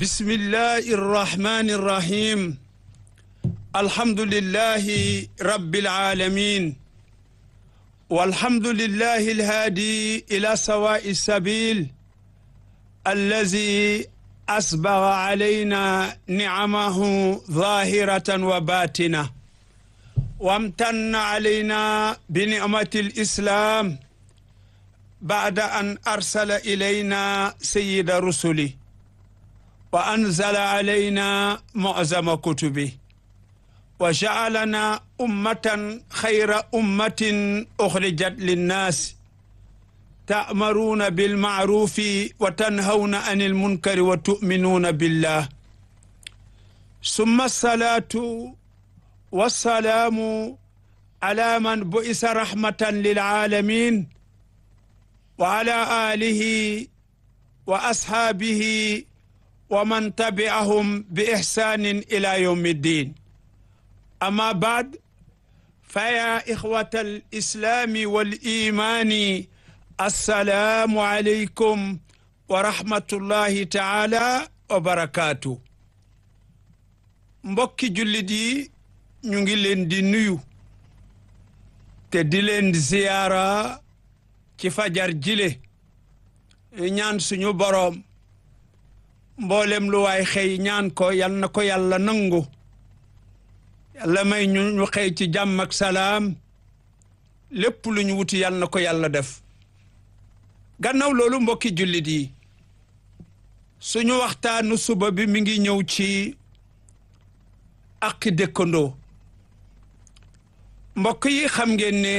بسم الله الرحمن الرحيم الحمد لله رب العالمين والحمد لله الهادي إلى سواء السبيل الذي أسبغ علينا نعمه ظاهرة وباطنة وامتن علينا بنعمة الإسلام بعد أن أرسل إلينا سيد رسله وأنزل علينا معظم كتبه وجعلنا أمة خير أمة أخرجت للناس تأمرون بالمعروف وتنهون عن المنكر وتؤمنون بالله ثم الصلاة والسلام على من بئس رحمة للعالمين وعلى آله وأصحابه ومن تبعهم بإحسان إلى يوم الدين أما بعد فيا إخوة الإسلام والإيمان السلام عليكم ورحمة الله تعالى وبركاته mbokki jullit yi ñu ngi leen di nuyu te di leen ziyaara ci fajar jile ñaan suñu boroom mboolem lu waay xëy ñaan ko yal na ko yàlla nangu yàlla may ñu ñu xëy ci jàmm ak salaam lépp lu ñu wuti yal na ko yàlla def gannaaw loolu mbokki jullit yi suñu waxtaanu suba bi mi ngi ñëw ci ak dëkkandoo mbokk yi xam ngeen ne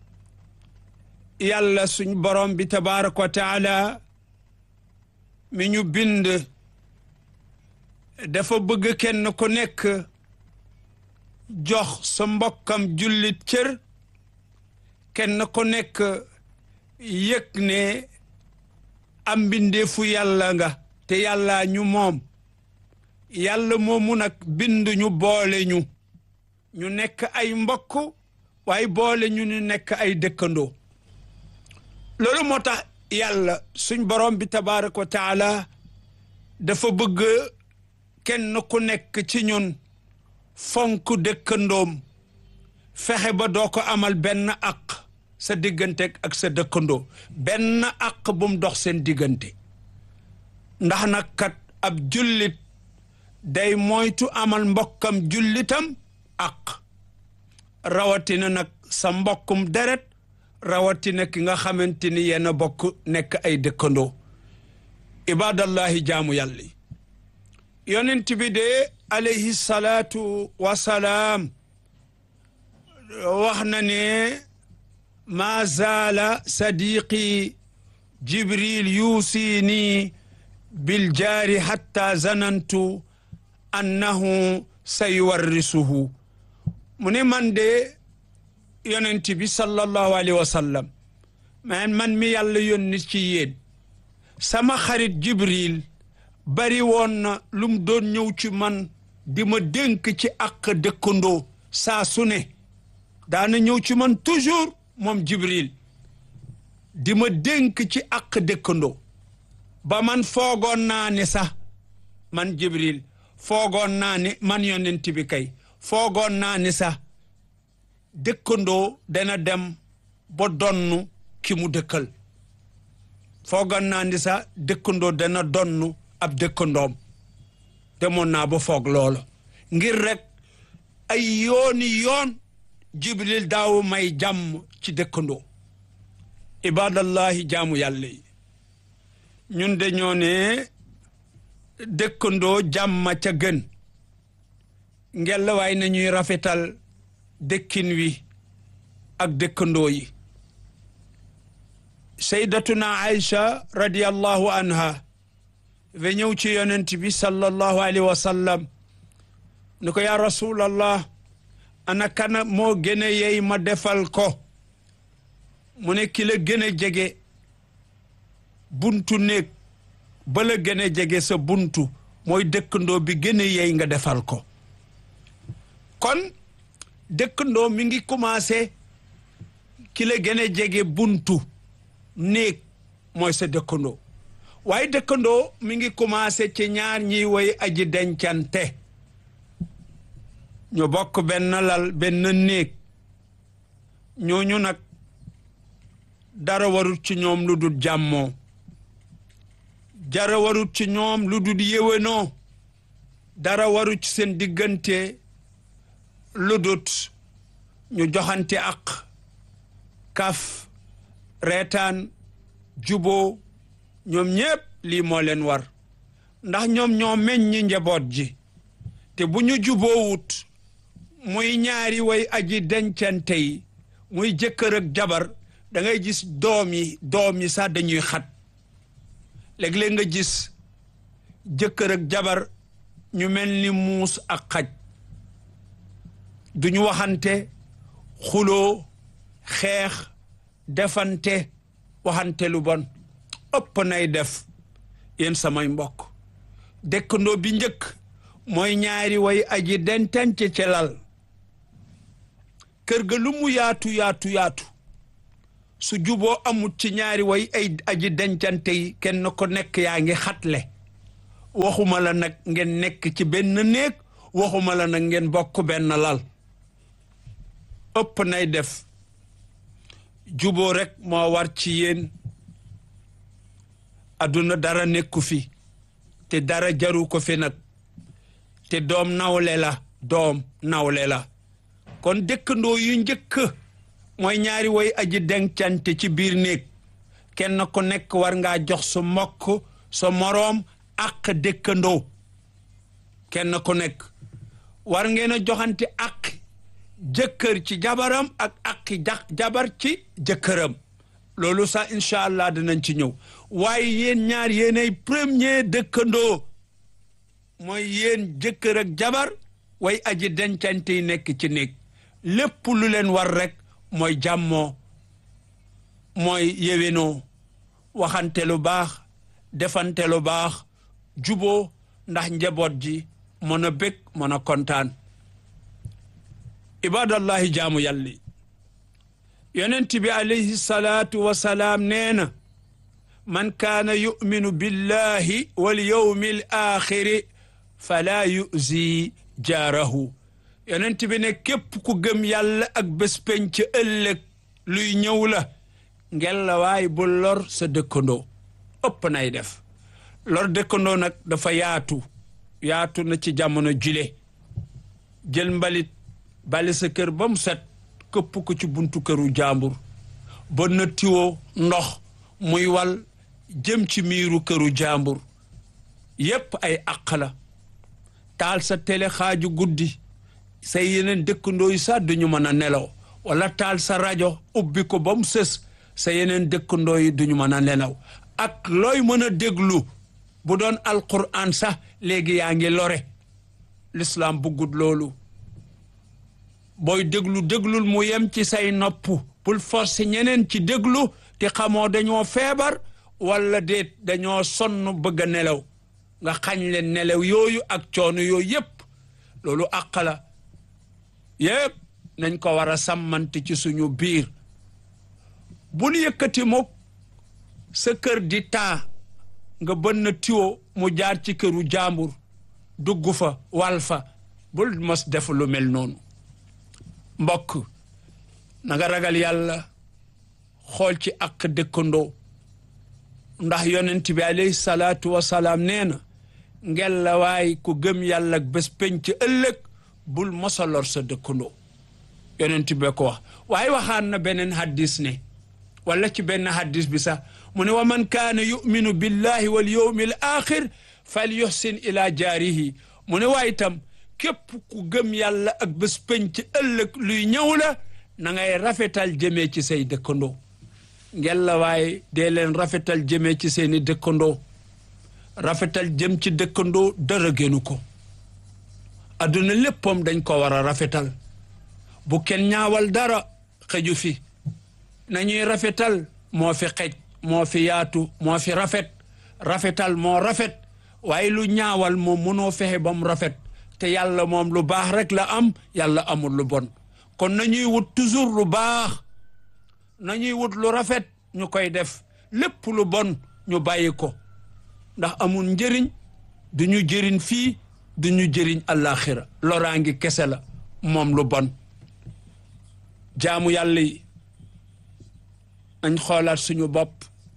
yàlla suñ borom bi tabaaraka wa taala mi ñu bind dafa bëgg kenn ku nekk jox sa mbokkam jullit cër kenn ku nekk yëg ne am mbindeefu yàlla nga te yàlla ñu moom yàlla moomu nag bind ñu boole ñu ñu nekk ay mbokk waaye boole ñu ñu nekk ay dëkkandoo loolu moo tax yàlla suñ borom bi tabaaraka wa taala dafa bëgg kenn ku nekk ci ñun fonk dëkkandoom fexe ba doo ko amal benn àq sa diggante ak sa dëkkandoo benn àq bu mu dox seen diggante ndax nag kat ab jullit day moytu amal mbokkam jullitam àq rawatina nag sa mbokkum deret rawatina ki nga xamante ni yenn bokk nekk ay dëkkandoo ibadallahi jaamu yàlla yonent bi de alayhi salaatu wasalaam wax na ne maa zaala sadiqi jibril yuusini bil jaari hatta zanantu annahu sayuwarrisuhu mu ne man de yonent bi sallallahu alayhi wa sallam man man mi yàlla yónni ci yéen sama xarit jibril bari woon na lu mu doon ñëw ci man di ma dénk ci ak dëkkandoo saa su ne daana ñëw ci man toujours moom jibril di ma dénk ci ak dëkkandoo ba man foogoon naa ne sax man jibril foogoon naa ne man yonent bi kay foogoon naa ne sax dëkkandoo dana dem ba donnu ki mu dëkkal foogoon naa ni sax dëkkandoo dana donnu ab dëkkandoom demoon naa ba foog loolu ngir rek ay yooni yoon jibril daaw may jàmm ci dëkkandoo ibadallahi jaamu yàlla yi ñun de ñoo ne dëkkandoo jàmma ca gën ngel waay nañuy rafetal dëkkin wi ak dëkkandoo yi saydatuna aïcha radiallahu anha ve ñëw ci yonent bi sallallahu alayhi wa sallam ni ko yaa rasulallah ana kana moo gën a yey ma defal ko mu ne ki la gën a jege buntu néeg ba la gën a jege sa buntu mooy dëkkandoo bi gën a yey nga defal ko kon dëkkandoo mi ngi commencé ki la gën a jege buntu néeg mooy sa dëkkandoo waaye dëkkandoo mi ngi commencé ci ñaar ñiy woy aji dencante ñu bokk benn lal benn néeg ñooñu nag dara warut ci ñoom lu dul jàmmoo dara warut ci ñoom lu dul yéwénoo dara warut ci seen diggante lu dut ñu joxante ak kaf reetaan juboo ñoom ñépp lii moo leen war ndax ñoom ñoo meññi njaboot ji te bu ñu juboowut muy ñaari way aji dencante yi muy jëkkër ak jabar da ngay gis doom yi doom yi sax dañuy xat léeg-léeg nga gis jëkkër ak jabar ñu mel ni muus ak xaj duñu waxante xuloo xeex defante waxante lu bon ëpp nay def yéen samay mbokk dëkkandoo bi njëkk mooy ñaari way aji dentance ci lal kër ga lu mu yaatu yaatu yaatu su juboo amut ci ñaari way ay aji dencante yi kenn ko nekk yaa ngi xatle waxuma la nag ngeen nekk ci benn néeg waxuma la nag ngeen bokk benn lal ëpp nay def juboo rek moo war ci yéen adduna dara nekku fi te dara jaru ko fi nag te doom nawle la doom nawle la kon dëkkandoo yu njëkk mooy ñaari woy aji dencante ci biir néeg kenn ku nekk war ngaa jox sa mbokk sa moroom ak dëkkandoo kenn ku nekk war ngeen a joxante ak jëkkër ci jabaram ak ak jabar ci jëkkëram loolu sax incha allah dinañ ci ñëw waaye yéen ñaar yéenay premier dëkkandoo mooy yéen jëkkër ak jabar way aji dencante yi nekk ci néeg lépp lu leen war rek mooy jàmmoo mooy yéwénoo waxante lu baax defante lu baax juboo ndax njaboot ji mën a bég mën a kontaan ibadallahi jaamu yàlli yonent bi alayhi salaatu wasalaam nee na man kaana yuminu billahi wal yawmi al axiri fala yuzi jaarahu yonent bi ne képp ku gëm yàlla ak bés penc ëllëg luy ñëw la ngel la waay bu lor sa dëkkandoo ëpp nay def lor dëkkandoo nag dafa yaatu yaatu na ci jamono jile jël mbalit bali sa kër ba mu set këpp ko ci buntu këru jàmbur ba na tiwoo ndox muy wal jëm ci miiru këru jàmbur yépp ay àq la taal sa télé xaaju guddi say yeneen dëkkandoo yi sax duñu mën a nelaw wala taal sa rajo ubbi ko ba mu sës sa yeneen dëkkandoo yi duñu mën a nelaw ak looy mën a déglu bu doon alquran sax léegi yaa ngi lore l'islam buggut loolu booy déglu déglul mu yem ci say nopp bul forcer ñeneen ci déglu te xamoo dañoo feebar wala déet dañoo sonn bëgg a nelaw nga xañ leen nelaw yooyu ak coono yooyu yépp loolu àq la yépp nañ ko war a sàmmante ci suñu biir bul yëkkati mukk sa kër di taa nga bënn tiwo mu jaar ci këru jàmbur dugg fa wal fa bul mos def lu mel noonu mbokk na nga ragal yàlla xool ci ak dëkkandoo ndax yonent bi alayhi salaatu wasalaam nee na ngel la waay ku gëm yàlla ak bés penc ëllëg bul mosalor sa dëkkandoo yonent bi ko wax waaye waxaan na beneen haddis ne wala ci benn haddis bi sax mu ne wa man kaana yuminu billahi wal yawmi al axir fal yuhsin ila jaarihi mu ne waaye itam képp ku gëm yàlla ak bés penc ëllëg luy ñëw la na ngay rafetal jëmee ci say dëkkandoo ngel la waaye dee leen rafetal jëmee ci seeni dëkkandoo rafetal jëm ci dëkkandoo dara génnu ko adduna léppam dañ ko war a rafetal bu kenn ñaawal dara xëju fi nañuy rafetal moo fi xej moo fi yaatu moo fi rafet rafetal moo rafet waaye lu ñaawal moom mënoo fexe ba mu rafet te yàlla moom lu baax rek la am yàlla amul lu bon kon nañuy wut toujours lu baax nañuy wut lu rafet ñu koy def lépp lu bon ñu bàyyi ko ndax amul njëriñ du ñu jëriñ fii du ñu jëriñ àllaaxira loraangi kese la moom lu bon jaamu yàlla yi nañ xoolaat suñu bopp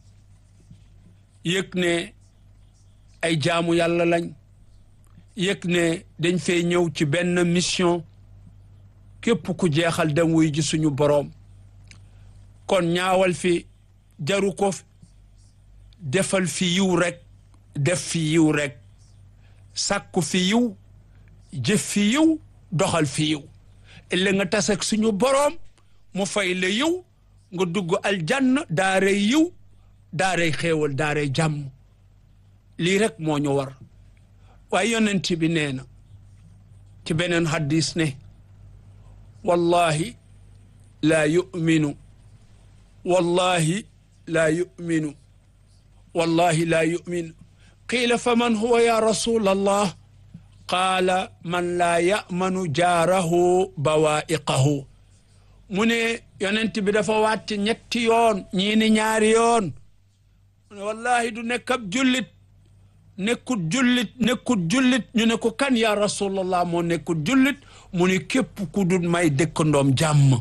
yëg ne ay jaamu yàlla lañ yëg ne dañ fee ñëw ci benn mission képp ku jeexal dem wuy ji suñu boroom kon ñaawal fi jaru ko defal fi yiw rek def fi yiw rek sàkku fi yiw jëf fi yiw doxal fi yiw illa nga tasak suñu boroom mu fay la yiw nga dugg aljanna daaray yiw daaray xéewal daaray jàmm lii rek moo ñu war waaye yonent bi nee na ci beneen hadis ne wallahi laa yuminu wallahi laa yuminu wallahi laa yuminu qiila fa man huwa ya rasul allah qaala man laa yamanu jaarahu bawaiqahu mu ne yonent bi dafa wàcc ñetti yoon ñii ni ñaari yoon mu ne wallahi du nekk ab jullit nekkut jullit nekkut jullit ñu ne ko kan ya rasulallah moo nekkut jullit mu ne képp ku dul may dëkkandoom jàmm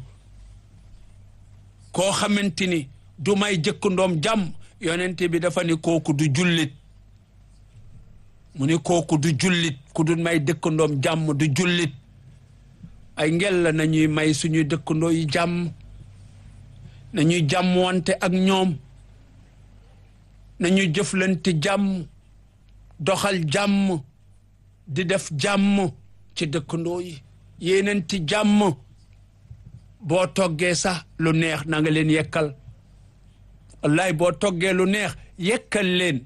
koo xamante ni du may jëkkandoom jàmm yonent bi dafa ni kooku du jullit mu ni kooku du jullit ku dul may dëkkandoom jàmm du jullit ay ngel la nañuy may suñuy dëkkandoo yi jàmm nañuy jàmm wante ak ñoom nañuy jëflante jàmm doxal jàmm di def jàmm ci dëkkandoo yi yéenanti jàmm boo toggee sax lu neex na nga leen yekkal wallaay boo toggee lu neex yekkal leen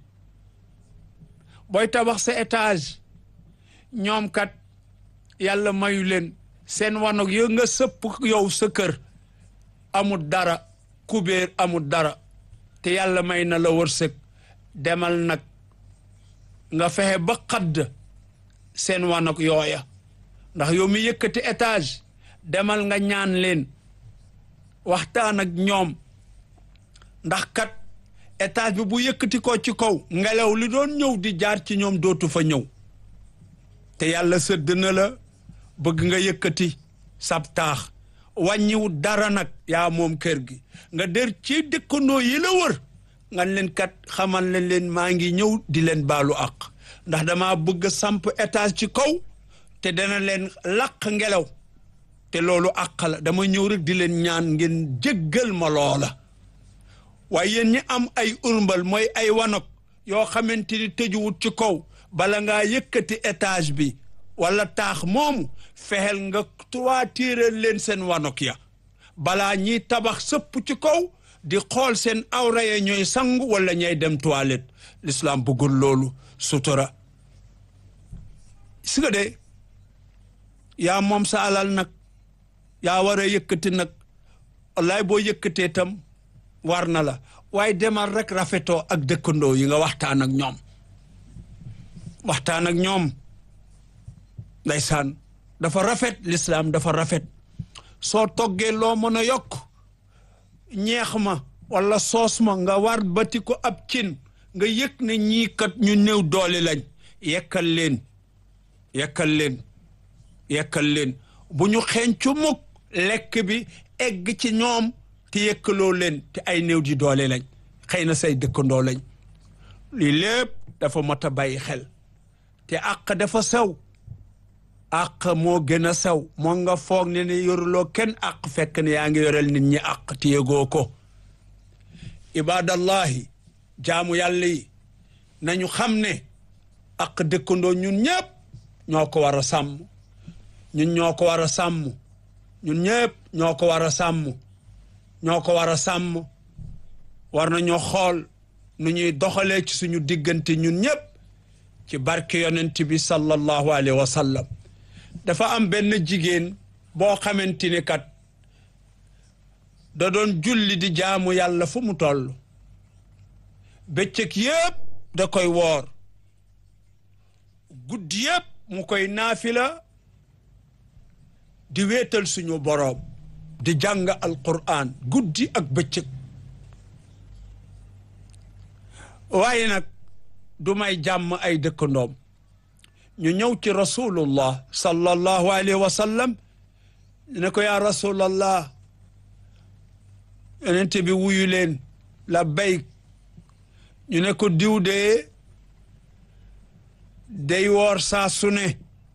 booy tabax sa étage ñoom kat yàlla mayu leen seen wanag yo nga sëpp yow sa kër amul dara kubéer amul dara te yàlla may na la wërsëg demal nag nga fexe ba xadd seen wanag yooya ndax yow mi yëkkati étage demal nga ñaan leen waxtaan ak ñoom ndax kat étage bi bu yëkkati ko ci kaw ngelaw li doon ñëw di jaar ci ñoom dootu fa ñëw te yàlla sëdd na la bëgg nga yëkkati sab taax wàññiwu dara nag yaa moom kër gi nga der ci dëkkandoo yi la wër nga leen kat xamal leen leen maa ngi ñëw di leen baalu àq ndax dama bëgg samp étage ci kaw te dana leen làq ngelaw te loolu àq la dama ñëw rek di leen ñaan ngeen jéggal ma loola waaye yéen ñi am ay urmbal mooy ay wanok yoo xamante ni tëjuwut ci kaw bala ngaa yëkkati étage bi wala taax moomu fexeel nga toiture leen seen wanok ya balaa ñiy tabax sëpp ci kaw di xool seen awra ya ñooy sangu wala ñay dem toilette l'islam bëggul loolu sutura si nga de yaa moom sa alal nag yaa war a yëkkati nag wallaay boo yëkkatee tam war na la waaye demal rek rafetoo ak dëkkandoo yi nga waxtaan ak ñoom waxtaan ak ñoom ndeysaan dafa rafet lislaam dafa rafet soo toggee loo mën a yokk ñeex ma wala soos ma nga war bati ko ab cin nga yëg ne ñii kat ñu néew doole lañ yekkal leen yekkal leen yekkal leen bu ñu xeeñcu mukk lekk bi egg ci ñoom te yëkkaloo leen te ay néew di doole lañ xëy na say dëkkandoo lañ lii lépp dafa mot a bàyyi xel te àq dafa sew àq moo gën a sew moo nga foog ne ne yoruloo kenn àq fekk ne yaa ngi yorel nit ñi àq te yëgoo ko ibadallahi jaamu yàlla yi nañu xam ne àq dëkkandoo ñun ñëpp ñoo ko war a sàmm ñun ñoo ko war a sàmm ñun ñëpp ñoo ko war a sàmm ñoo ko war a sàmm war nañoo xool nu ñuy doxalee ci suñu diggante ñun ñëpp ci barke yonent bi sallallahu alayhi wa sallam dafa am benn jigéen boo xamante ni kat da doon julli di jaamu yàlla fu mu toll bëccëg yëpp da koy woor guddi yëpp mu koy naafila di wéetal suñu boroom di jàng alquran guddi ak bëccëg waaye nag du may jàmm ay dëkkandoom ñu ñëw ci rasulullah sallallahu alayhi wa sallam ne ko yaa rasulallah yonent bi wuyu leen la bayk ñu ne ko diw de day woor saa su ne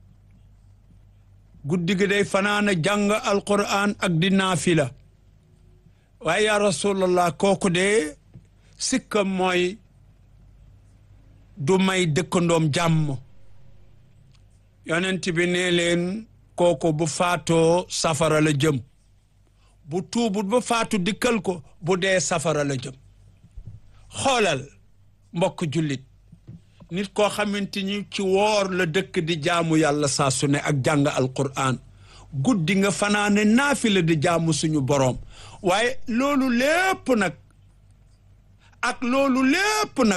guddi gi day fanaana jàng alquran ak di naafila waaye yaa rasulallah kooku de sikkam mooy du may dëkkandoom jàmm yonent bi ne leen kooku bu faatoo safara la jëm bu tuubut ba faatu dikkal ko bu dee safara la jëm xoolal mbokk jullit nit koo xamante ni ci woor la dëkk di jaamu yàlla saa su ne ak jàng alquran guddi nga fanaane naafila di jaamu suñu boroom waaye loolu lépp nag ak loolu lépp nag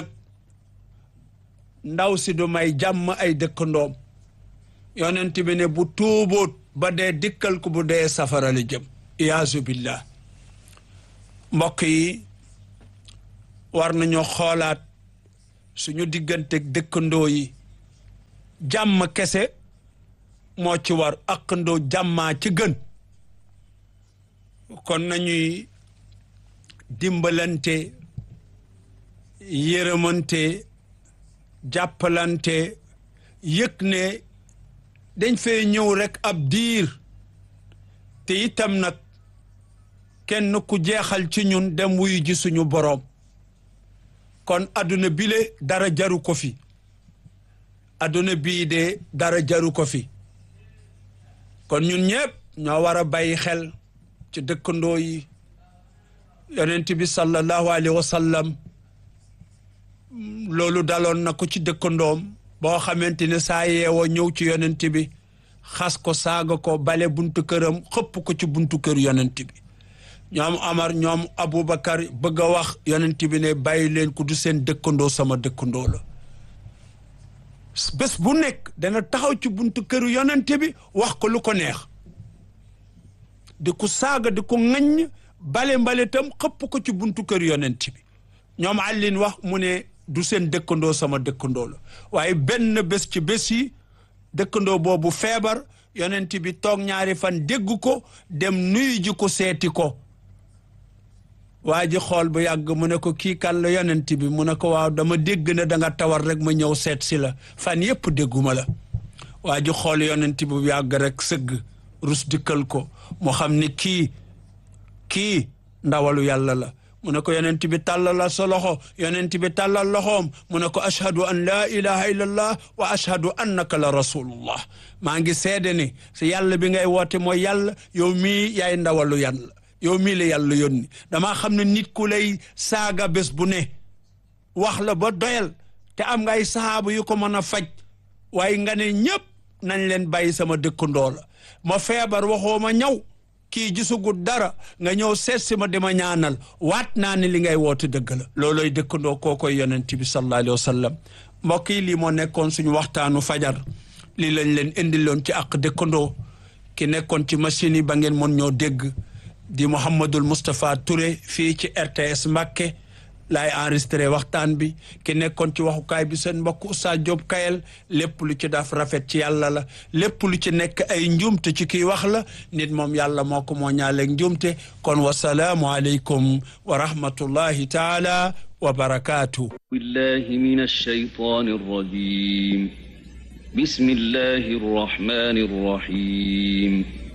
ndaw si du may jàmm ay dëkkandoom yonent bi ne bu tuubóot ba dee dikkal ko bu dee safara la jëm iyaazu billah mbokk yi war nañoo xoolaat suñu diggante dëkkandoo yi jàmm kese moo ci war aqandoo jàmmaa ci gën kon nañuy dimbalante yërëmante jàppalante yëg ne dañ fee ñëw rekk ab diir te itam nag kenn ku jeexal ci ñun dem wuyu ji suñu boroom kon adduna bile dara jaru ko fi adduna bii de dara jaru ko fi kon ñun ñëpp ñoo war a bàyyi xel ci dëkkandoo yi yonent bi sallallahu alayhi wa sallam loolu daloon na ko ci dëkkandoom boo xamante ne saa yeewoo ñëw ci yonent bi xas ko saaga ko bale buntu këram xëpp ko ci buntu kër yonent bi ñoom Amar ñoom Aboubacar bëgg a wax yonent bi ne bàyyi leen ko du seen dëkkandoo sama dëkkandoo la bés bu nekk dana taxaw ci buntu këru yonent bi wax ko lu ko neex di ko saaga di ko ŋaññ bale mbale tam xëpp ko ci buntu kër yonent bi ñoom àllin wax mu ne du seen dëkkandoo sama dëkkandoo la waaye benn bés ci bés yi dëkkandoo boobu feebar yonent bi toog ñaari fan dégg ko dem nuyu ji ko seeti ko waa ji xool bu yàgg mu ne ko kii kan la yonent bi mu ne ko waaw dama dégg ne da nga tawar rek ma ñëw seet si la fan yépp dégguma la waa ji xool yonent bi bu yàgg rek sëgg rus dikkal ko mu xam ne kii kii ndawalu yàlla la mu ne ko yonent bi tàllal sa loxo yonent bi tàllal loxoom mu ne ko ashhadu an laa ilaha illallah wa ashhadu annaka la rasulullah maa ngi seede ni si yàlla bi ngay woote mooy yàlla yow mii yaay ndawalu yàlla yow mii la yàlla yónni damaa xam ne nit ku lay saaga bés bu ne wax la ba doyal te am nga ay sahaaba yu ko mën a faj waaye nga ne ñëpp nañ leen bàyyi sama dëkkandoo la ma feebar waxoo ma ñaw kii gisugut dara nga ñëw seet si ma dima ñaanal waat naa ne li ngay woote dëgg la looloy dëkkandoo koo koy yonent bi sallallahu alayhi wa sallam mbokk yi lii moo nekkoon suñu waxtaanu fajar lii lañ leen indiloon ci ak dëkkandoo ki nekkoon ci machine yi ba ngeen mën ñoo dégg di Mouhamadul Moustapha Touré fii ci RTS Mbàkke laay enregistré waxtaan bi ki nekkoon ci waxukaay bi seen mbokk Oustaz Diop Kayel lépp lu ci daf rafet ci yàlla la lépp lu ci nekk ay njuumte ci kii wax la nit moom yàlla moo ko moo ñaaleeg njuumte kon wasalaamu aleykum wa rahmatullahi taala wa barakaatu billahi min alshaytan arrajim bismillahi arrahmani arrahim